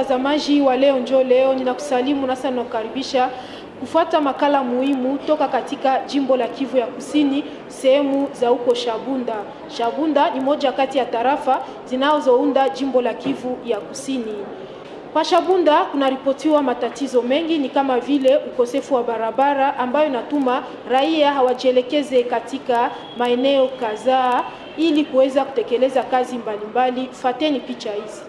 mtazamaji wa leo njo leo, ninakusalimu nasa ninakukaribisha kufuata makala muhimu toka katika jimbo la Kivu ya Kusini, sehemu za huko Shabunda. Shabunda ni moja kati ya tarafa zinazounda jimbo la Kivu ya Kusini. Kwa Shabunda kunaripotiwa matatizo mengi, ni kama vile ukosefu wa barabara ambayo inatuma raia hawajielekeze katika maeneo kadhaa ili kuweza kutekeleza kazi mbalimbali. Fateni picha hizi.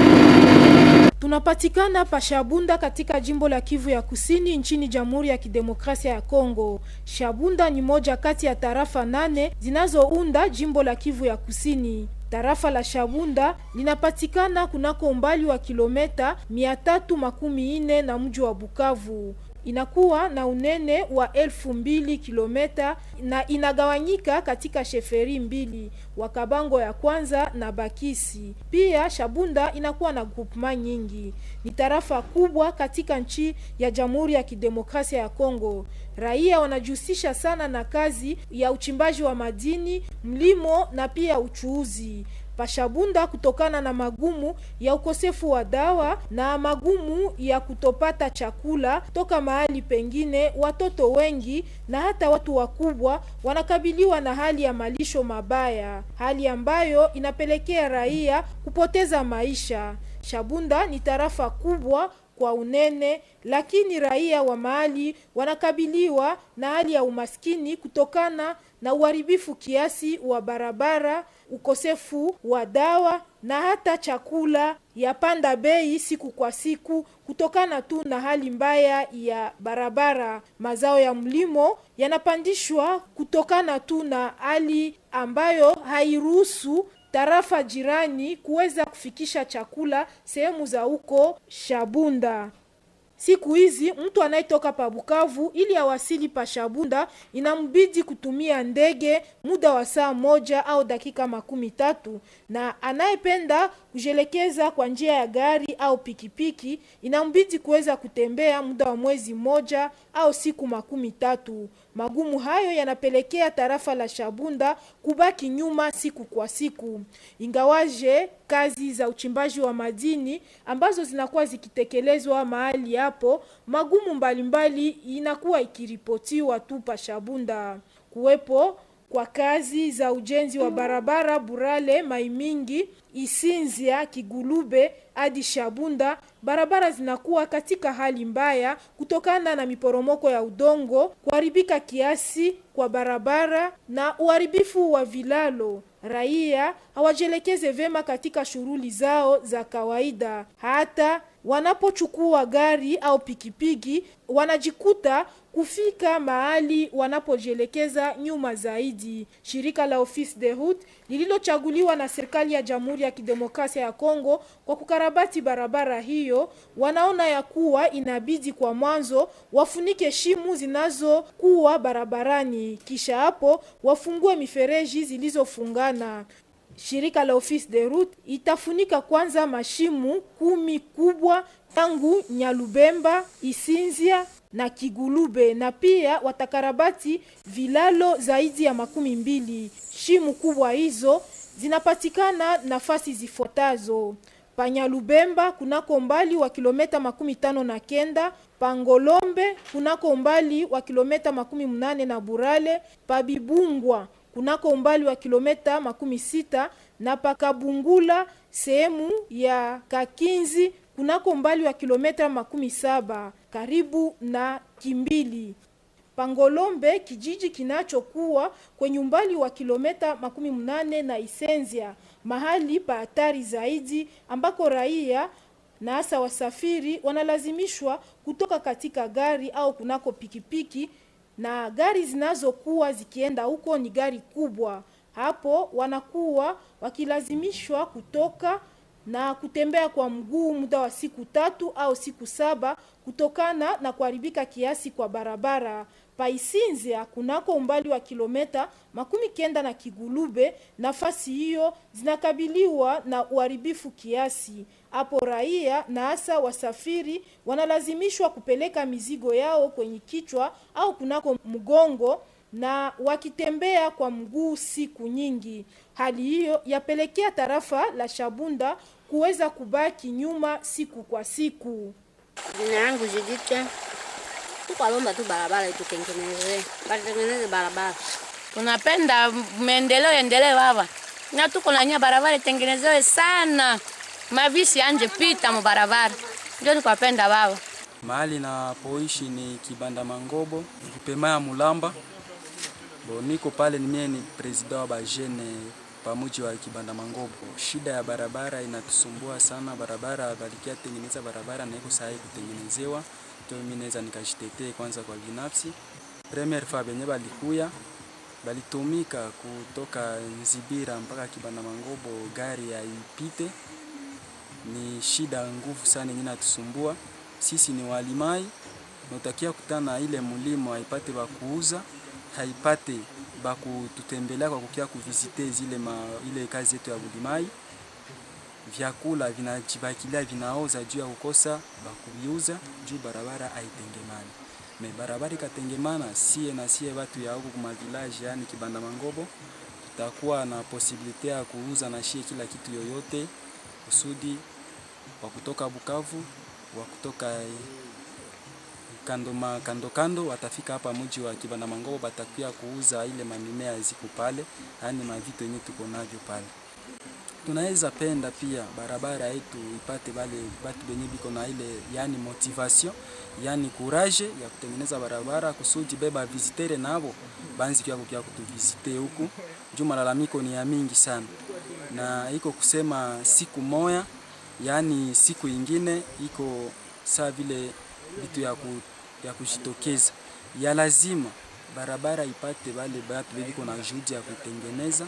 Tunapatikana pa Shabunda katika jimbo la Kivu ya Kusini nchini Jamhuri ya Kidemokrasia ya Kongo. Shabunda ni moja kati ya tarafa nane zinazounda jimbo la Kivu ya Kusini. Tarafa la Shabunda linapatikana kunako umbali wa kilometa mia tatu makumi nne na mji wa Bukavu inakuwa na unene wa elfu mbili kilometa na inagawanyika katika sheferi mbili Wakabango ya kwanza na Bakisi. Pia Shabunda inakuwa na groupema nyingi. Ni tarafa kubwa katika nchi ya Jamhuri ya Kidemokrasia ya Kongo. Raia wanajihusisha sana na kazi ya uchimbaji wa madini, mlimo na pia uchuuzi. Pashabunda kutokana na magumu ya ukosefu wa dawa na magumu ya kutopata chakula toka mahali pengine, watoto wengi na hata watu wakubwa wanakabiliwa na hali ya malisho mabaya, hali ambayo inapelekea raia kupoteza maisha. Shabunda ni tarafa kubwa kwa unene, lakini raia wa mahali wanakabiliwa na hali ya umaskini kutokana na uharibifu kiasi wa barabara, ukosefu wa dawa na hata chakula yapanda bei siku kwa siku kutokana tu na hali mbaya ya barabara. Mazao ya mlimo yanapandishwa kutokana tu na hali ambayo hairuhusu tarafa jirani kuweza kufikisha chakula sehemu za huko Shabunda. Siku hizi mtu anayetoka pa Bukavu ili awasili pa Shabunda inambidi kutumia ndege muda wa saa moja au dakika makumi tatu, na anayependa kujielekeza kwa njia ya gari au pikipiki inambidi kuweza kutembea muda wa mwezi mmoja au siku makumi tatu. Magumu hayo yanapelekea tarafa la Shabunda kubaki nyuma siku kwa siku, ingawaje kazi za uchimbaji wa madini ambazo zinakuwa zikitekelezwa mahali hapo, magumu mbalimbali inakuwa ikiripotiwa tu pa Shabunda. Kuwepo kwa kazi za ujenzi wa barabara Burale Maimingi Isinzia Kigulube hadi Shabunda, barabara zinakuwa katika hali mbaya kutokana na miporomoko ya udongo, kuharibika kiasi kwa barabara na uharibifu wa vilalo. Raia hawajielekeze vyema katika shughuli zao za kawaida, hata wanapochukua gari au pikipiki wanajikuta kufika mahali wanapojielekeza nyuma zaidi. Shirika la Office de Route lililochaguliwa na serikali ya Jamhuri ya Kidemokrasia ya Kongo kwa kukarabati barabara hiyo, wanaona ya kuwa inabidi kwa mwanzo wafunike shimu zinazokuwa barabarani, kisha hapo wafungue mifereji zilizofungana. Shirika la Office de Route itafunika kwanza mashimu kumi kubwa tangu Nyalubemba, Isinzia na Kigulube na pia watakarabati vilalo zaidi ya makumi mbili. Shimu kubwa hizo zinapatikana nafasi zifuatazo: Panyalubemba kunako umbali wa kilometa makumi tano na kenda, Pangolombe kunako umbali wa kilometa makumi mnane na Burale, Pabibungwa kunako umbali wa kilometa makumi sita na Pakabungula sehemu ya Kakinzi kunako umbali wa kilometa makumi saba karibu na Kimbili. Pangolombe kijiji kinachokuwa kwenye umbali wa kilometa makumi mnane na Isenzia, mahali pa hatari zaidi ambako raia na hasa wasafiri wanalazimishwa kutoka katika gari au kunako pikipiki, na gari zinazokuwa zikienda huko ni gari kubwa. Hapo wanakuwa wakilazimishwa kutoka na kutembea kwa mguu muda wa siku tatu au siku saba kutokana na kuharibika kiasi kwa barabara. Paisinzia kunako umbali wa kilometa makumi kenda na Kigulube, nafasi hiyo zinakabiliwa na uharibifu kiasi. Hapo raia na hasa wasafiri wanalazimishwa kupeleka mizigo yao kwenye kichwa au kunako mgongo na wakitembea kwa mguu siku nyingi. Hali hiyo yapelekea tarafa la Shabunda kuweza kubaki nyuma siku kwa siku. Jina yangu Jidite, tukwalomba tu barabara itutengeneze, batengeneze barabara. Tunapenda maendeleo endelee baba, na tuko na nya barabara itengenezewe sana, mavisi anje pita mu barabara, ndio tukwapenda baba. Mahali napoishi ni Kibanda Mangobo, kupema ya Mulamba. Bo, niko pale, ni mie ni president wa bajene pamuji wa Kibanda Mangobo. Shida ya barabara inatusumbua sana, barabara balikia tengeneza barabara na iko sahi kutengenezewa, ndio mimi naweza nikashitetee kwanza kwa binafsi. Premier fa benye balikuya balitumika kutoka Nzibira mpaka Kibanda Mangobo, gari haipite. Ni shida nguvu sana yenye natusumbua sisi ni walimai natakia kutana ile mulimo haipate bakuuza haipate bakututembelea kwa kukia kuvisite zile ma, ile kazi yetu ya bulimai vyakula vinajibakilia vinaoza juu ya kukosa bakuviuza juu barabara haitengemani me barabara ikatengemana sie na sie watu ya huku kuma village yani Kibanda Mangobo tutakuwa na posibilite ya kuuza na shie kila kitu yoyote kusudi wa kutoka Bukavu wa kutoka kando, ma, kando kando watafika hapa mji wa Kibanda Mangobo, batakuya kuuza ile mamimea ziko pale, yani mavitu yenye tuko navyo pale. Tunaweza penda pia barabara yetu ipate bale batu benye biko na ile yani motivation yani courage ya kutengeneza barabara kusudi beba visitere nabo banzi kia kukia kutuvisite huku juu malalamiko ni ya mingi sana, na iko kusema siku moya yaani siku ingine iko saa vile vitu ya, ku, ya kujitokeza ya lazima barabara ipate bale batu bebiko na juhudi ya kuitengeneza.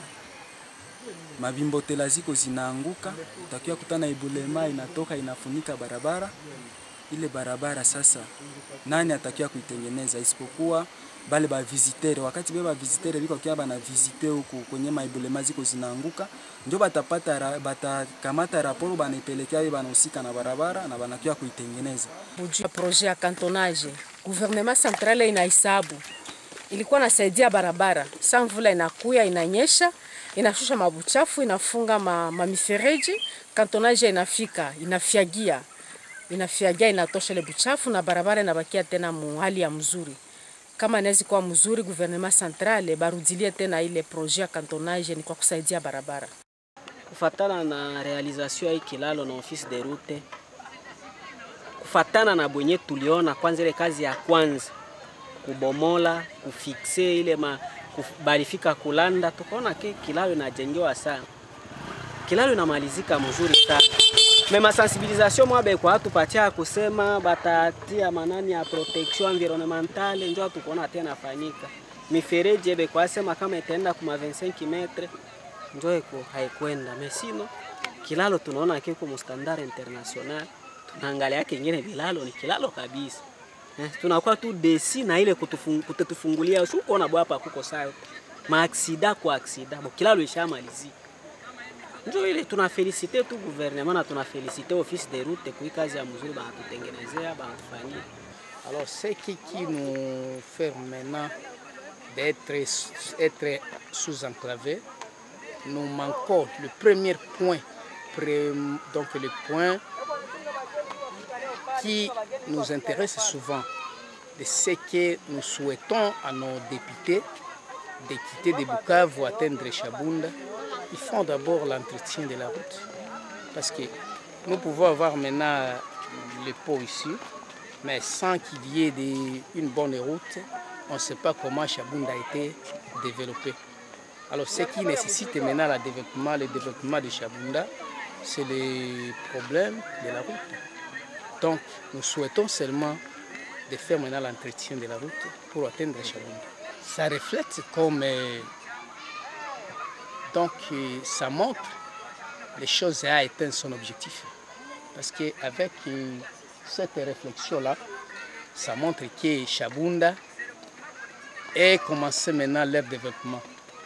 Mabimbotela ziko zinaanguka, utakiwa kutana ibulema inatoka inafunika barabara ile barabara. Sasa nani atakiwa kuitengeneza isipokuwa bale ba visitere? Wakati beba visitere biko kia bana visite huku kwenye maibulema ziko zinaanguka, ndio batapata batakamata raporo banaipelekea banahusika na barabara na banakia kuitengeneza. Buju ya projet ya cantonage gouvernement centrale inahesabu ilikuwa nasaidia barabara, sa mvula inakuya inanyesha inashusha mabuchafu inafunga ma, mamifereji cantonage inafika inafyagia inafyagia inatosha ile buchafu na barabara inabakia tena mu hali ya mzuri kama inaweza kuwa mzuri, gouvernement centrale barudilie tena ile projet ya cantonage ni kwa kusaidia barabara. Kufatana na realisation ya hii kilalo na office de route, kufatana na bwenye tuliona kwanza, ile kazi ya kwanza kubomola kufikse ile ma, kuf, balifika kulanda, tukaona ke kilalo inajengewa sana, kilalo inamalizika mzuri sana mema sensibilisation mwabe kwa tupatia kusema batatia manani ya protection environnementale njo tukuona tena fanyika mifereji ebe kwa sema kama itaenda kuma 25 metre njo iko haikwenda mesino kilalo tunaona kiko mustandard international tunaangalia kingine bilalo ni kilalo kabisa eh, tunakuwa tu desi na ile kutufungulia shuko na bwapa kuko sayo maaksida kwa aksida bo kilalo ishamalizika ndio ile tunafelicite tu gouvernement na tunafelicite office de route kwa kazi ya mzuri banatutengenezea banatufanyia. Alors ce qui, qui nous fait maintenant d'être être sous-enclavé, nous manquons le premier point, donc le point qui nous intéresse souvent, de ce que nous souhaitons à nos députés de quitter de Bukavu pour atteindre Chabunda, ils font d'abord l'entretien de la route. Parce que nous pouvons avoir maintenant le pot ici, mais sans qu'il y ait des, une bonne route, on ne sait pas comment Chabunda a été développé. Alors ce qui nécessite maintenant le développement, le développement de Chabunda, c'est le problème de la route. Donc nous souhaitons seulement de faire maintenant l'entretien de la route pour atteindre Chabunda. Ça reflète comme donc ça montre les choses à atteindre son objectif. Parce qu'avec cette réflexion-là, ça montre que Chabunda est commencé maintenant leur développement.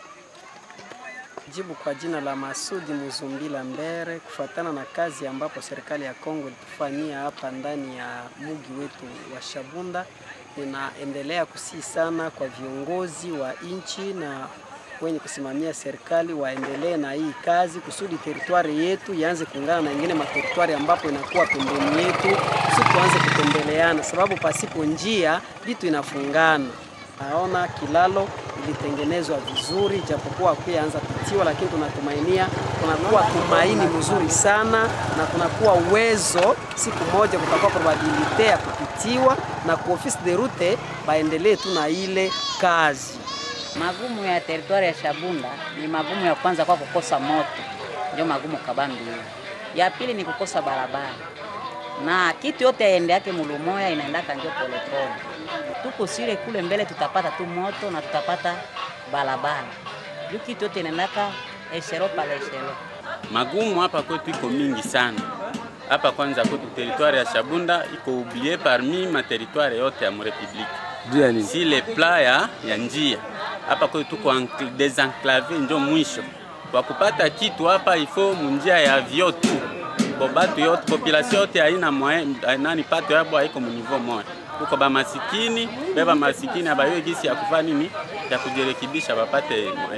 Jibu kwa jina la Masudi Muzumbila Mbere, kufuatana na kazi ambapo serikali ya Kongo ilitufanyia hapa ndani ya mugi wetu wa Shabunda, ninaendelea kusii sana kwa viongozi wa nchi na wenye kusimamia serikali waendelee na hii kazi kusudi teritwari yetu ianze kuungana na ingine materitwari ambapo inakuwa pembeni yetu, kusudi tuanze kutembeleana, sababu pasipo njia vitu inafungana. Naona kilalo ilitengenezwa vizuri, japokuwa kuyaanza pitiwa, lakini tunatumainia, kunakuwa tumaini mzuri sana na kunakuwa uwezo, siku moja kutakuwa probabilite ya kupitiwa, na ku office de route baendelee tu na ile kazi. Magumu ya teritwari ya Shabunda ni magumu ya kwanza kwa kukosa moto, ndio magumu kabambi hiyo. Ya pili ni kukosa barabara, na kitu yote yaende yake mulumoya inaendaka ndio polepole. Tuko sile kule mbele, tutapata tu moto na tutapata barabara, juu kitu yote inaendaka eshero pale eshero. Magumu hapa kwetu iko mingi sana hapa. Kwanza kwetu teritwari ya Shabunda iko oublié parmi materitwari yote ya murepublike si le pla ya, ya njia hapa kwetu tuko encl- desenclave, njo mwisho kwa kupata kitu hapa ifo munjia ya vyo tu bo batu yote population yote haina moyen nani pato yabo haiko muniveau moya kuko bamasikini beba masikini abayo gisi ya kufanya nini ya kujirekebisha bapate moyen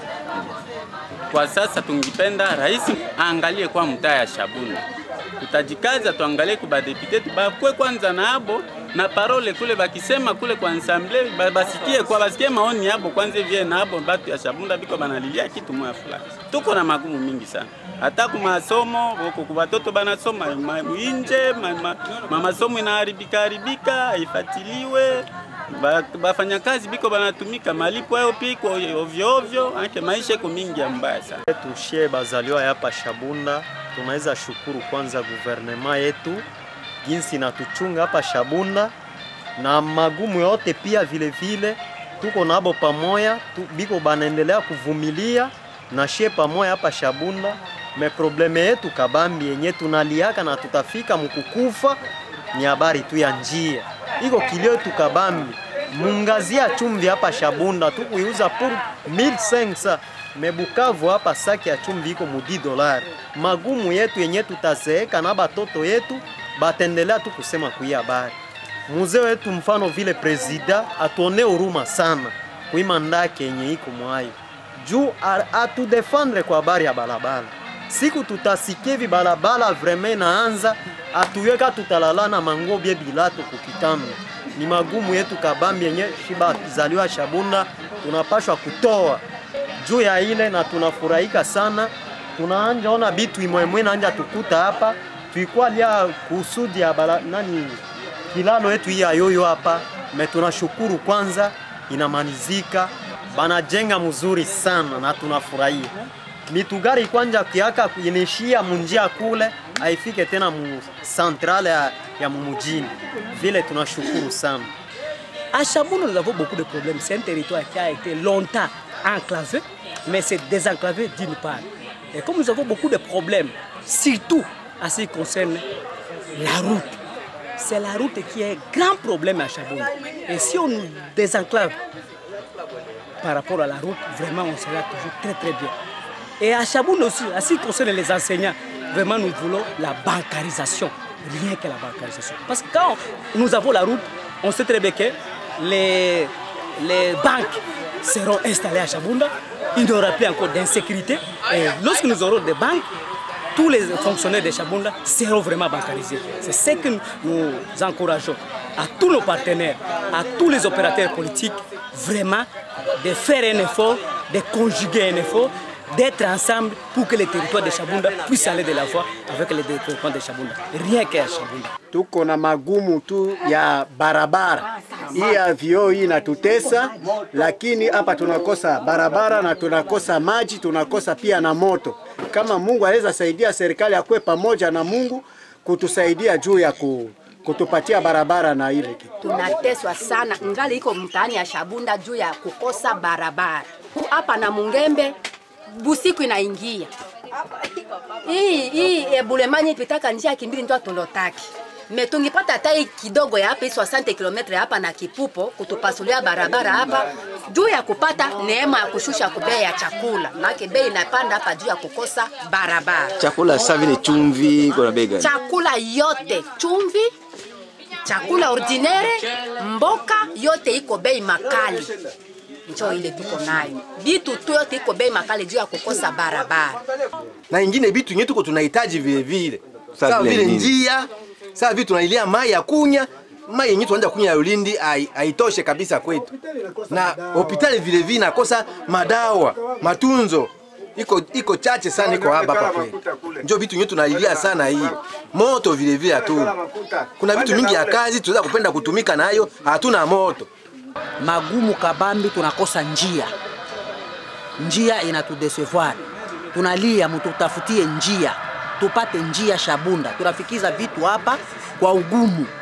kwa sasa tungipenda rais aangalie kwa mtaa ya Shabunda, tutajikaza tuangalie kubadepite tubakwe kwanza na abo na parole kule bakisema kule kwa ensemble ba- basikie kwa basikie maoni yabo kwanza vie na abo batu ya Shabunda biko banalilia kitu moya fulani. Tuko na magumu mingi sana hata ku masomo huko kwa watoto banasoma ma- inje ma, ma, ma masomo inaharibika haribika haifatiliwe Ba- bafanyakazi biko banatumika malipo yao piko ovyo ovyo, ake maisha iko mingi ya mbaya sana. tushie bazaliwa hapa Shabunda, tunaweza shukuru kwanza guvernema yetu jinsi inatuchunga hapa Shabunda na magumu yote pia vile vile tuko nabo pamoya tu, biko banaendelea kuvumilia na shie pamoya hapa Shabunda. Me probleme yetu kabambi yenye tunaliaka na tutafika mkukufa ni habari tu ya njia, iko kilio yetu kabambi mungazia chumvi hapa Shabunda tukuiuza pour 1500 mebukavu hapa saki ya chumvi iko mudi dolari. Magumu yetu yenye tutazeeka na batoto yetu batendelea tu kusema kuiya habari. Muzee wetu mfano vile presida atuone huruma sana kuima ndake yenye iko mwayo juu a- atudefendre kwa habari ya barabara. Siku tutasikia hivi barabara vraiment inaanza atuweka tutalalana mangobye bilato kukitano. Ni magumu yetu kabambi yenye shiba zaliwa Shabunda tunapashwa kutoa juu ya ile, na tunafurahika sana. Tunaanja ona bitu imwemwe naanja tukuta hapa tuikwalia kusudi ya bara, nani kilalo yetu hii ya yoyo hapa me tunashukuru kwanza inamalizika banajenga mzuri sana na tunafurahia mitugari kwanja kiaka inishia munjia kule haifike tena mu centrale ya, ya mumujini vile tunashukuru sana À Chabon, nous avons beaucoup de problèmes. C'est un territoire qui a été longtemps enclavé, mais c'est désenclavé d'une part. Et comme nous avons beaucoup de problèmes, surtout à ce qui concerne la route, c'est la route qui est un grand problème à Chabon. Et si on nous désenclave par rapport à la route, vraiment, on sera toujours très très bien. Et à Chabon aussi, à ce qui concerne les enseignants, vraiment, nous voulons la bancarisation. Rien que la bancarisation. Parce que quand nous avons la route, on sait très bien que les, les banques seront installées à Chabunda. Il n'y aura plus encore d'insécurité. Et lorsque nous aurons des banques, tous les fonctionnaires de Chabunda seront vraiment bancarisés. C'est ce que nous encourageons à tous nos partenaires, à tous les opérateurs politiques, vraiment de faire un effort, de conjuguer un effort, d'être ensemble pour que les territoires de Chabunda puissent aller de la voie avec les territoires de Chabunda. Rien qu'à Chabunda. tuko na magumu tu ya barabara. Hii ya vioo hii inatutesa, lakini hapa tunakosa barabara na tunakosa maji, tunakosa pia na moto. Kama Mungu anaweza saidia serikali akuwe pamoja na Mungu kutusaidia juu ya ku, kutupatia barabara na ile kitu. tunateswa sana, ngali iko mtaani ya Shabunda juu ya kukosa barabara. Hapa na Mungembe busiku inaingia hii hii ebulemanyi pitaka njia kimbili ndio tulotaki me tungipata hata hii kidogo ya hapa hii 60 km hapa na Kipupo kutupasulia barabara hapa juu ya kupata neema ya kushusha kubei ya chakula, maana bei inapanda hapa juu ya kukosa barabara. Chakula sasa vile chumvi kuna bei gani? Chakula yote chumvi, chakula ordinaire, mboka yote iko bei makali njo ile tuko nayo. Bitu tu yote iko bei makali juu ya kukosa barabara. na ingine vitu yenyewe tuko tunahitaji vile vile, Sawa sawa vile vile nini? njia, sawa vile tunailia mai ya kunya mai yenyewe tunaanza kunya ya Ulindi hai- haitoshe kabisa kwetu, na hospitali vile vile nakosa madawa matunzo iko iko chache sana, iko hapa hapa kwetu. Ndio vitu yenyewe tunailia sana hii. Moto vile vile hatuna. Kuna vitu mingi ya kazi tunaweza kupenda kutumika nayo, hatuna moto. magumu kabambi, tunakosa njia, njia inatudesevoir, tunalia mututafutie njia, tupate njia Shabunda, tunafikiza vitu hapa kwa ugumu.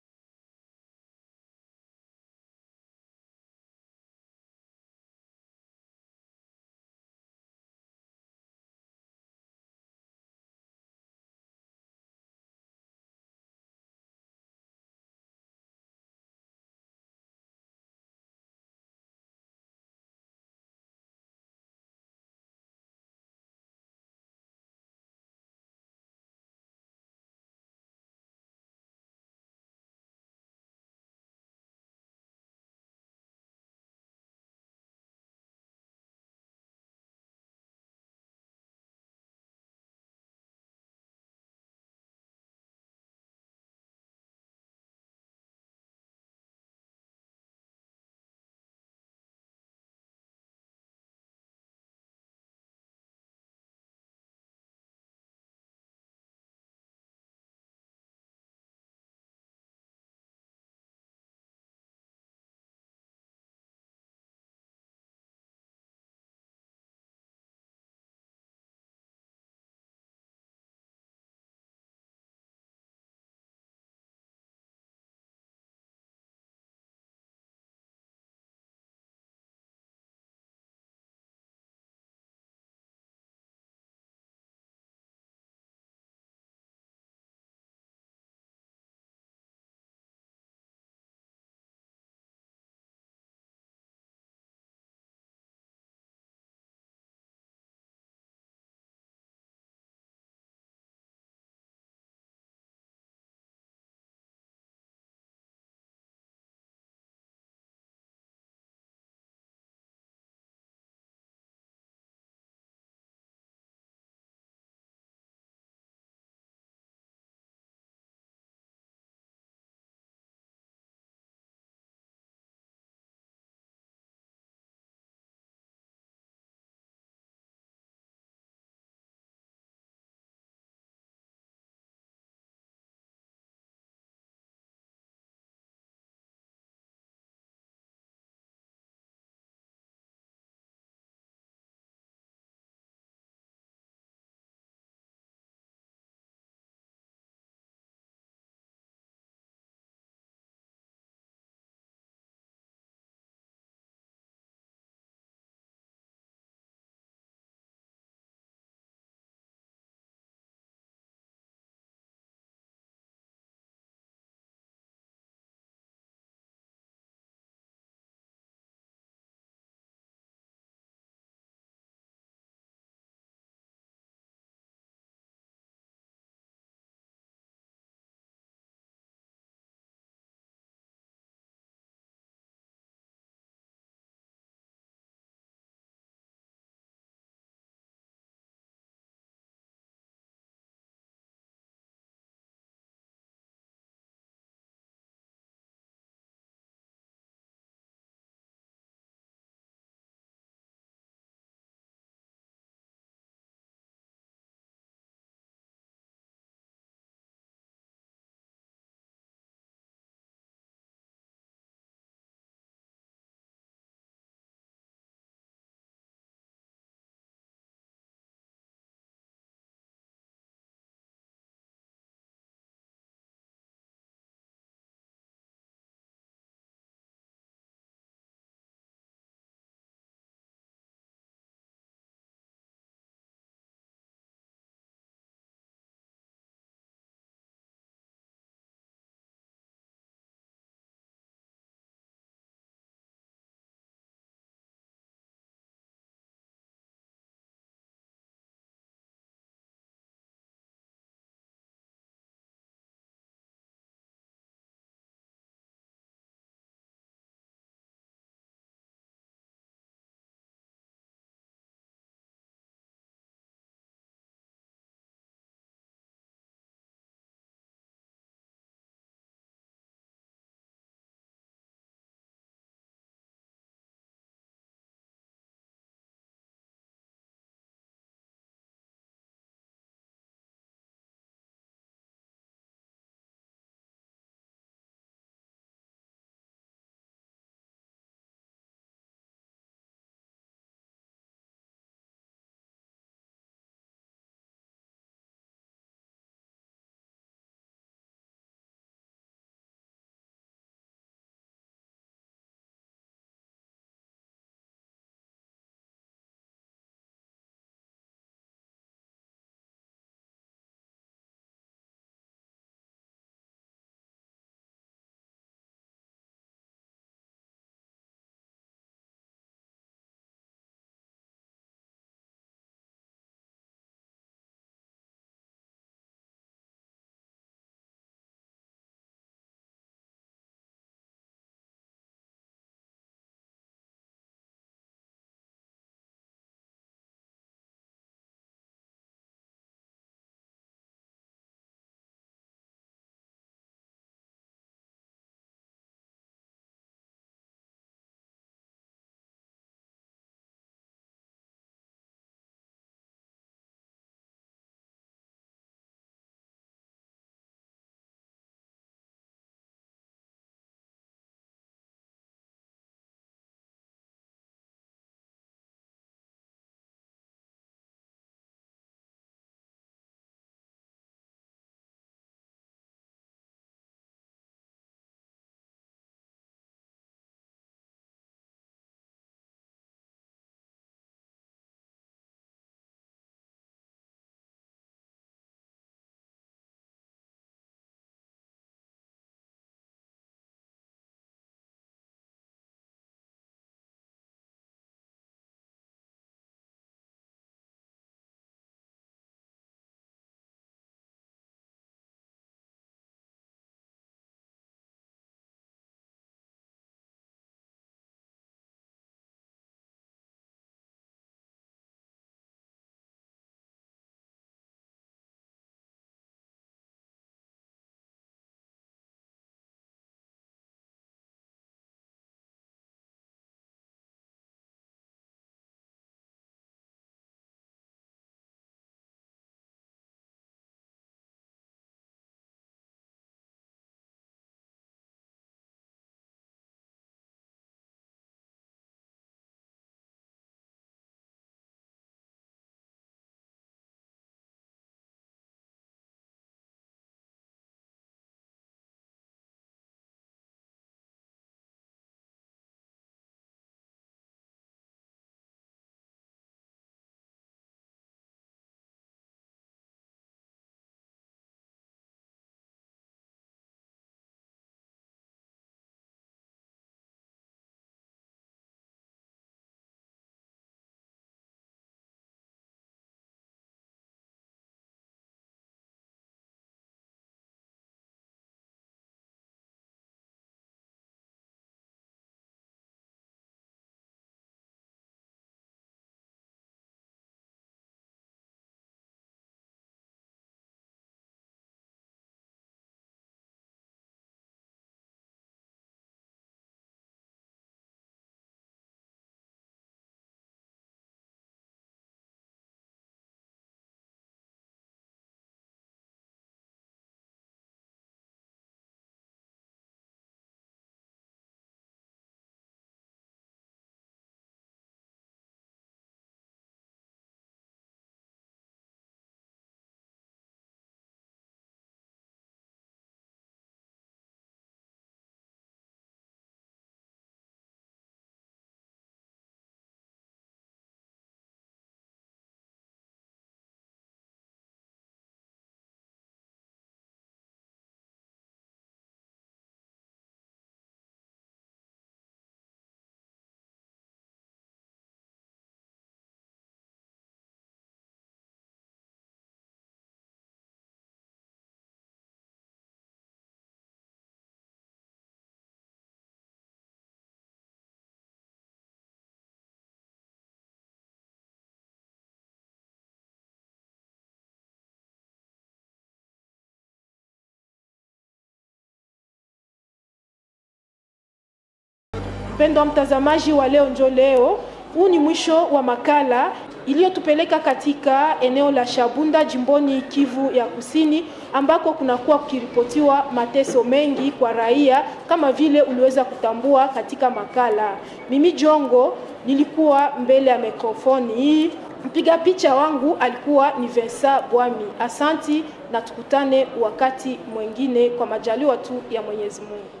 Mpendwa mtazamaji wa leo njo leo, huu ni mwisho wa makala iliyotupeleka katika eneo la Shabunda jimboni Kivu ya Kusini, ambako kunakuwa kukiripotiwa mateso mengi kwa raia kama vile uliweza kutambua katika makala. Mimi Jongo nilikuwa mbele ya mikrofoni hii. Mpiga picha wangu alikuwa ni Vincent Bwami. Asanti na tukutane wakati mwingine kwa majaliwa tu ya Mwenyezi Mungu.